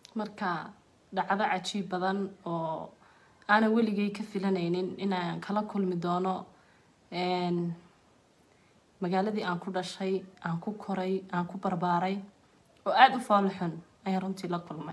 marka dhacdo cajiib badan oo aanan weligay ka filanaynin inaan kala kulmi doono een, magaaladii aan ku dhashay aan ku koray aan ku barbaaray oo aada u foolo xun ayaan runtii la kulmay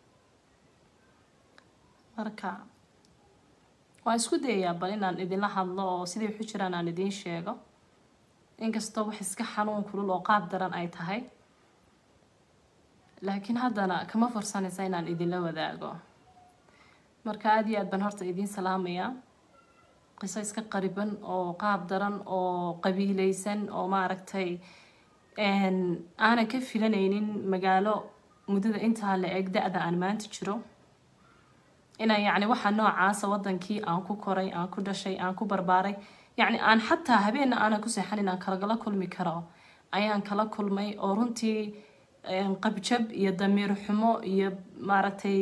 marka waan isku dayayaa bal inaan idinla hadlo oo siday waxu jiraan aan idiin sheego inkastoo wax iska xanuun kulul oo qaab daran ay tahay laakiin haddana kama fursanaysa inaan idinla wadaago marka aada iyo aad baan horta idiin salaamayaa qiso iska qariban oo qaab daran oo qabiileysan oo maaragtay een, aanan ka filanaynin magaalo muddada intaa la eg da-da aan maanta jiro inaan yacni waxa noocaasa wadankii aan ku koray aan ku dhashay aan ku barbaaray yacni aan xataa habeenna aanan ku seexan inaan kalagala kulmi karo ayaan kala kulmay oo runtii een, qabjab iyo damiir xumo iyo maaragtay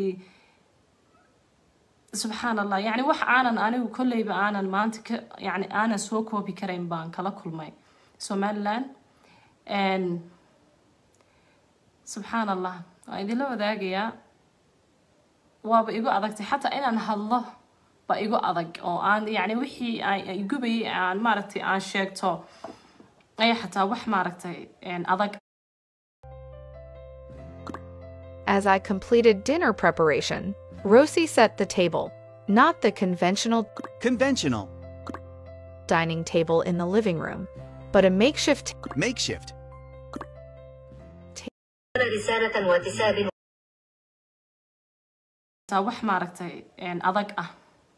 subxaan allah yacni wax aanan anigu kolleyba aanan maanta ka yacni aanan soo koobi karayn baan kala kulmay somaliland Een, subxaan allah waan idinla wadaagayaa waaba igu adagtay xataa inaan hadlo ba igu adag oo aan yacni wixii aan ay gubayay aan maaragtay aan sheegto ayaa xataa wax maaragtay een, adag As I completed dinner preparation, Rosie set the table, not the conventional Conventional. dining table in the living room, but a makeshift Makeshift. رسالة واتساب taa wax maaragtay een, adag ah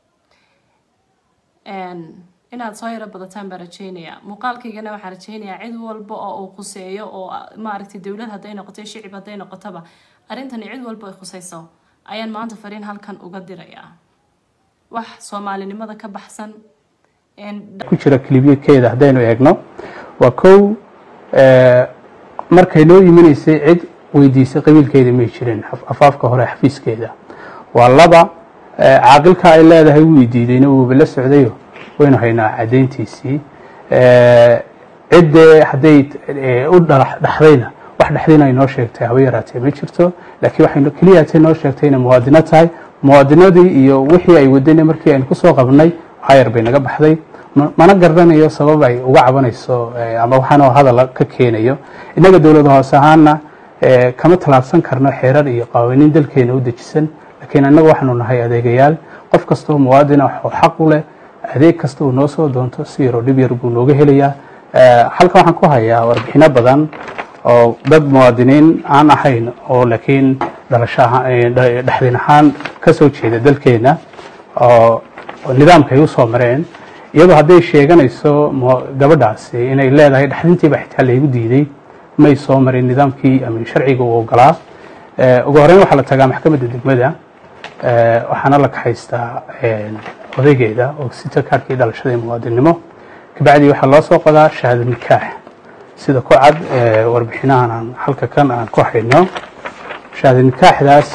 Een, inaad soo yaro badataan baan rajeynayaa muuqaalkaygana waxaan rajeynayaa cid walba oo uu khuseeyo oo ah, maaragtay dowlad hadday noqoto shicib hadday noqotaba arrintani cid walba ay khuseyso ayaan maanta fariin halkan uga dirayaa wax soomaalinimada ka baxsan een, ku jira kilibyakeeda haddaynu eegno waa kow eh, markay noo imanaysay cid weydiisay qabiilkeeda may jirin af- afaafka hore xafiiskeeda waa laba eh, caaqilka ay leedahay wuu diidayna wuuba la socdayo waynu haynaa caddayntiisii Eh, ciddee hadday eh, u dhalax- dhaxdayna wax dhexdayna ay noo sheegtay haba yaraatee ma jirto laakiin waxay keliyaatay noo sheegtay inay muwaadino tahay muwaadinadii iyo wixii ay wadana markii aynu kusoo qabnay hayar bay naga baxday ma- mana garanayo sabab ay uga cabanayso eh, ama waxaanoo hadal ka keenayo innaga dowlada hoose ahaana eh, kama tallaabsan karno xeerar iyo qawaaniin dalkeena u dejisan laakiin annaga waxaanu nahay adeegayaal qof kastoo muwaadina oo xaq u leh adeeg kasta uu noo soo doonto si yaroo dhib yar buu nooga helayaa Eh, halkan waxaan ku hayaa warbixino badan oo dad muwaadiniin aan ahayn oo laakiin dhalasho ahaan- eh, dha- dhexdin ahaan ka soo jeeda dalkeena oo oo nidaamka ay u soo mareen iyadoo hadday sheeganayso mu- gabadhaasi inay leedahay dhexdintiiba xitaa laygu diiday may soo marin nidaamkii ama sharciga uu ogolaa Eh, ugu horreyn waxaa la tagaa maxkamadda degmada Eh, waxaana la kaxaystaa eh, odaygeeda oo sita kaarkii dhalashada ee muwaadinimo kabacdii waxaa loo soo qodaa shahaado nikaax sida ku cad eh, warbixinahan aan halka kan aan ku hayno shahaado nikaaxdaas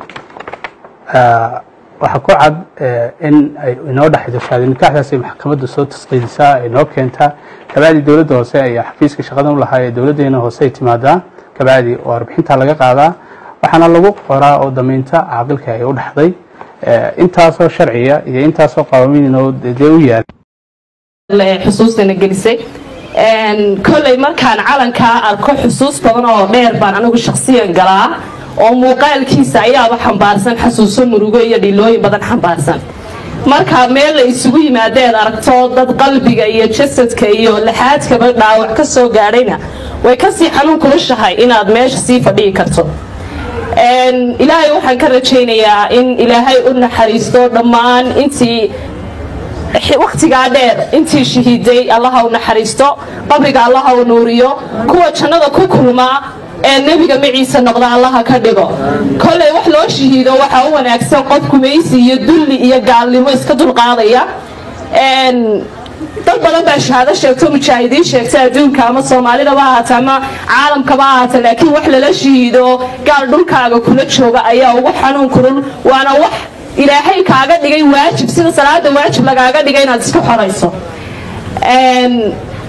ah, waxaa ku cad eh, in ay inoo dhexayso shahaado nikaaxdaas ay maxkamadda soo tasqiidisaa ay noo keentaa kabacdi dowladda hoose ayaa xafiiska shaqadan u lahaa ee dowladdeena hoose ay timaadaa kabacdi warbixintaa laga qaadaa waxaana lagu qoraa oo damaynta caaqilka ay u dhexday Eh, intaasoo sharciya iyo intaasoo qawaamiin oo dee u yaal le- xusuustana gelisay Een, kolley markaan calankaa arko xusuus badan oo dheer baan anigu shakhsiyan galaa oo muuqaalkiisa ayaaba xambaarsan xasuuso murugo iyo dhilooyin badan xambaarsan marka meel la isugu yimaadeed aragto dad qalbiga iyo jasadka iyo laxaadkaba dhaawac ka soo gaadhayna way kasii xanuun kulushahay inaad meesha sii fadhiyi karto Een, ilaahay waxaan ka rajaynayaa in ilaahay u naxariisto dhammaan intii waqtigaa dheer intii shahiiday allaha u naxariisto qabriga allaha u nuuriyo kuwa jannada ku kulmaa ee nebiga maciisa noqda allaha ka dhigo kolley wax loo shahiido waxaa u wanaagsan qof gumaysi iyo dulli iyo gaalnimo iska dulqaadaya Een, dad badan baa shahaado sheegto mujaahidiin sheegta adduunka ama soomaalidaba ha ahaata ama caalamkaba ha ahaata laakiin wax lala shahiido gaal dhulkaaga kula jooga ayaa ugu xanuun kulul waana wax ilaahay kaaga dhigay waajib sida salaada waajib lagaaga dhigay inaad iska xorayso Een,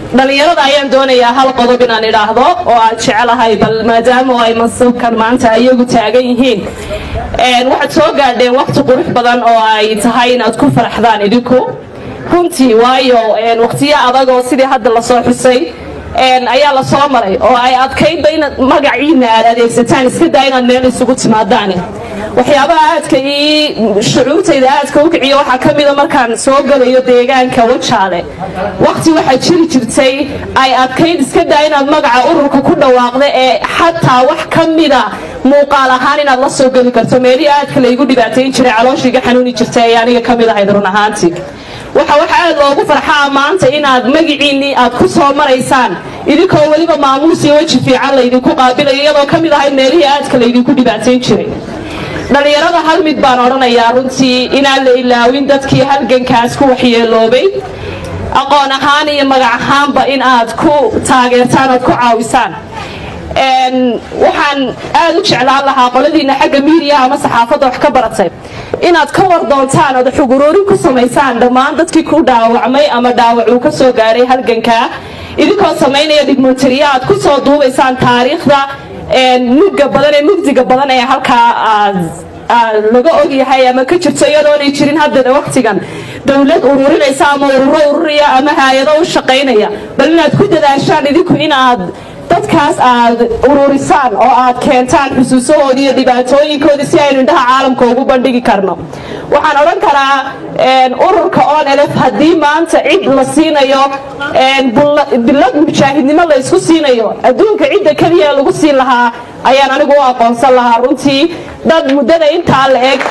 dhalinyarada ayaan doonayaa hal qodob inaan idhaahdo oo aad jecelahay bal maadaama ay mansabkan maanta iyagu taagan yihiin waxaad soo gaadheen waqti qurux badan oo ay tahay inaad ku faraxdaan idinku runtii waayo waqtiyo adag oo sidii hadda lasoo xusay ayaa la soo maray oo ay adkaydba inaad magaciina aad adeegsataan iska daa inaad meel isugu timaadaan waxyaabaha aadka ii shucuurtayda aadka u kiciyo waxaa ka mida markaan soo galayo deegaanka wajaale waqti waxaa jiri jirtay ay adkayd iska daa inaad magaca ururka ku dhawaaqda ee xataa wax ka mida muuqaal ahaan inaad la soo geli karto meelihii aadka laygu dhibaatayn jiray calooshiiga xanuuni jirtay ay aniga ka mid ahayd run ahaantii waxa waxa aad loogu farxaa maanta inaad magiciinnii aad ku soo maraysaan idinkoo weliba maamuus iyo weji fiican laydinku qaabilayo iyadoo ka mid ahayd meelihii aadka laydinku dhibaatayn jiray dhallinyarada hal mid baan odhanayaa runtii inaan la ilaawin dadkii halgankaas ku waxyeeloobay aqoon ahaan iyo magac ahaanba in aad ku taageertaan oad ku caawisaan waxaan aad u jeclaan lahaa qoladiina xagga miidiyaha ama saxaafadda wax ka baratay inaad ka war doontaan ood xuguroorin ku samaysaan dhammaan dadkii ku dhaawacmay ama dhaawac uu ka soo gaaray halgankaa idinkoo samaynaya dhigmontariya aad ku soo duubaysaan taariikhda mugga badan ee mugdiga badan ee halkaa aad laga ogyahay ama ka jirto iyadoonay jirin haddana waqtigan dowlad ururinaysa ama ururo ururiya ama hay-ado u shaqaynaya bal inaad ku dadaashaan idinku inaad dadkaas aad ururisaan oo aad keentaan xusuusahoodii iyo dhibaatooyinkoodii si aynu indhaha caalamka ugu bandhigi karno waxaan odhan karaa ururka onlf haddii maanta cid la siinayo bilad mujaahidnimo la ysku siinayo adduunka cidda keliya lagu siin lahaa ayaan anigu u aqoonsan lahaa runtii dad muddada intaa la eg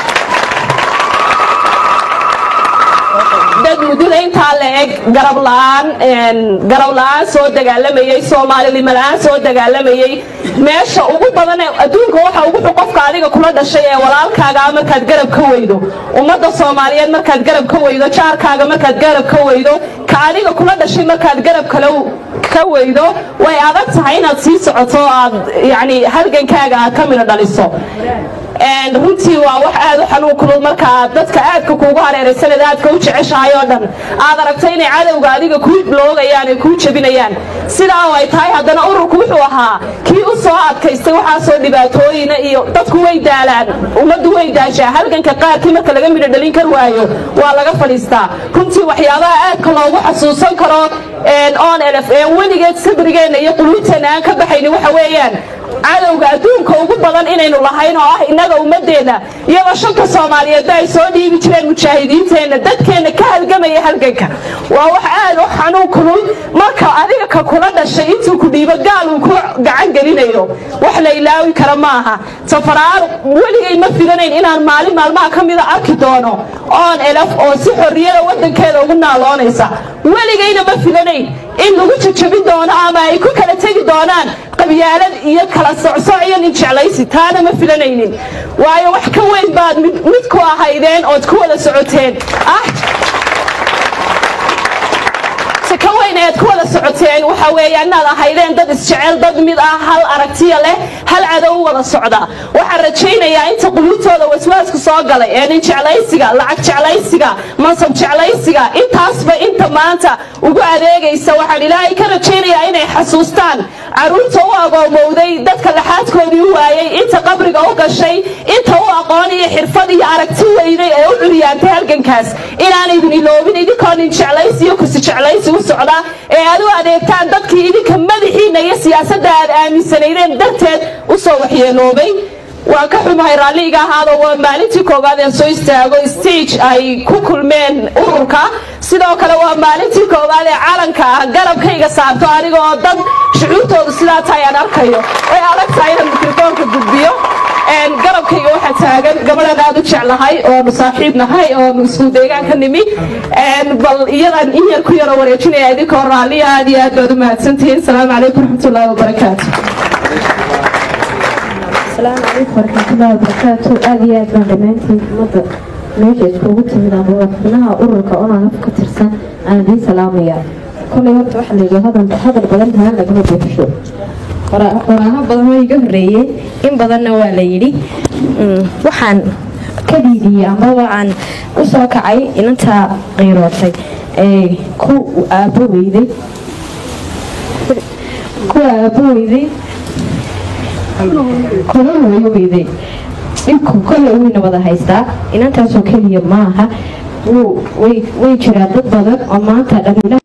dad muddada intaa la eg garab la'aan garab la'aan soo dagaalamayey soomaalilimo la'aan soo dagaalamayey meesha ugu badan ee adduunka waxa ugu xun qofka adiga kula dhashay ee walaalkaaga markaad garab ka weydo ummadda soomaaliyeed markaad garab ka weydo jaarkaaga markaad garab ka weydo ka adiga kula dhashay markaad garab kale ka weydo way adag tahay inaad sii socoto aad yani halgankaaga aad ka midho dhaliso runtii waa wax aad u xanuun kulul markaa dadka aadka kuugu hareeraysaned aadka u jeceshahay oo dhan aad aragto inay cadowga adiga kuu loogayaan ee kuu jebinayaan sidaa oo ay tahay haddana ururku wuxuu ahaa kii u soo adkaystay waxaasoo dhibaatooyina iyo dadku way daalaan ummaddu way daashaa halganka qaarkii marka laga midho dhalin kar waayo waa laga fadhiistaa runtii waxyaabaha aadka loogu xasuusan karo on lf weligeed sabrigeenna iyo quluubteenna aan ka baxayni waxa weeyaan cadowga adduunka ugu badan inaynu lahayn oo ah innaga ummadeenna iyadoo shanta soomaaliyeedba ay soo dhiibi jireen mujaahidiinteenna dadkeenna ka halgamaya halganka waa wax aad u xanuun kulul marka adiga ka kula dhashay intuu ku dhiibo gaal uu ku gacan gelinayo wax la ilaawi kara ma aha safaraar weligay ma filanayn inaan maalin maalmaha ka mida arki doono oon elaf oo si xorriyada waddankeeda ugu naaloonaysa weligayna ma filanayn in lagu jajabin doono ama ay ku kala tegi doonaan qabyaalad iyo kala socsoc iyo nin jeclaysi taana ma filanaynin waayo wax ka weyn baad mid ku ahaydeen ood ku wada socoteen ah si ka weyn eed ku wada socoteen waxa weeya inaad ahaydeen dad isjecel dad mid ah hal aragtiya leh hal cadow u wada socda waxaan rajaynayaa inta quluubtooda waswaasku soo galay ee nin jeclaysiga lacag jeclaysiga mansab jeclaysiga intaasba inta maanta ugu adeegaysa waxaan ilaahay ka rajaynayaa inay xasuustaan caruurta u agoomowday dadka laxaadkoodii u waayey inta qabriga u gashay inta u aqoon iyo xirfad iyo aragti weyday ee u curyaantay halgankaas inaanaydin iloobin idinkoo nin jeclaysi iyo kursi jeclaysi u socda ee aad u adeegtaan dadkii idinka madaxiinna iyo siyaasadda aad aaminsanaydeen darteed u soo waxyeeloobay waan ka xumahay raalliga ahaado waa maalintii koowaad ee soo istaago stage ay ku kulmeen ururka sidoo kale waa maalintii koowaad ee calanka ah garabkayga saarto aniga oo dad shucuurtoodu sidaa tahay aan arkayo way adag tahay inaan mikrofoonka gudbiyo garabkayga waxaa taagan gabadhan aad u jeclahay oonu saaxiib nahay oonu isku deegaan ka nimi bal iyadan in yar ku yaro wareejinaya idinkoo raalliya aad iyo aad baad u mahadsantihiin asalaamu calaykum raxmatullaahi wabarakaatu asalaamu calaykum waraxmatullaahi wabarakaatu aad iyo aad baan dhammaantiin ummadda meesha iskugu timid ama madaxweynaha ururka onanaf ka tirsan aan idiin salaamaya kolay horta waxaa layidhi hadal hadal badan tahaan lagama buuxsho qoraaho badan oo iga horreeyey in badanna waa la yidhi waxaan ka dhiidiyey amaba aan u soo kacay inantaa qiirootay ee ku aabbo weyday kuwa aabo weyday kuna hooyo weyday dhibku kolle wayna wada haystaa inantaasoo keliya maaha way jiraan dad badan oo maanta dhaliila